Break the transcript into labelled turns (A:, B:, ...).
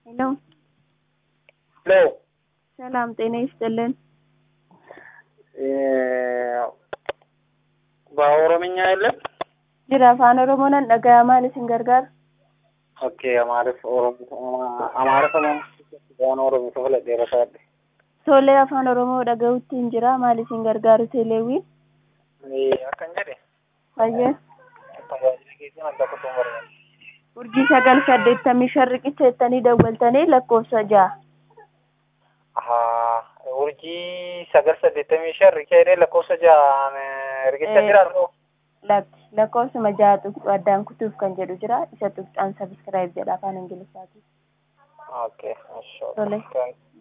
A: ሄሎ
B: ሄሎ
A: ሰላም ጤና ይስጥልን።
B: በኦሮምኛ የለም።
A: jira afaan oromoon dhaga'amaan isin gargaara
B: ኦኬ አማርፍ ኦሮሞ አማርፍ waan oromoo filadhee rasaadhe.
A: tolee afaan oromoo dhaga'uutti hin jira maal isin gargaaru teeleewwiin
B: Akkan jedhe
A: fayyee
B: tajaajila keessan adda kutuun barbaada.
A: urjii sagal saddeettamii shan riqicha jettanii dawwaltanii lakkoofsa ja'a
B: Ahaa urjii sagal saddeettamii shan rikeedhee lakkoofsa ja'aan riqicha
A: Eh.
B: jiraatu.
A: lakki lakkoofsuma ja'a tuqxu addaan kutuuf kan jedhu jira isa tuqxaan sabiskiraayib jedha afaan ingiliffaatiin
B: Okay,
A: Tole.
B: sure.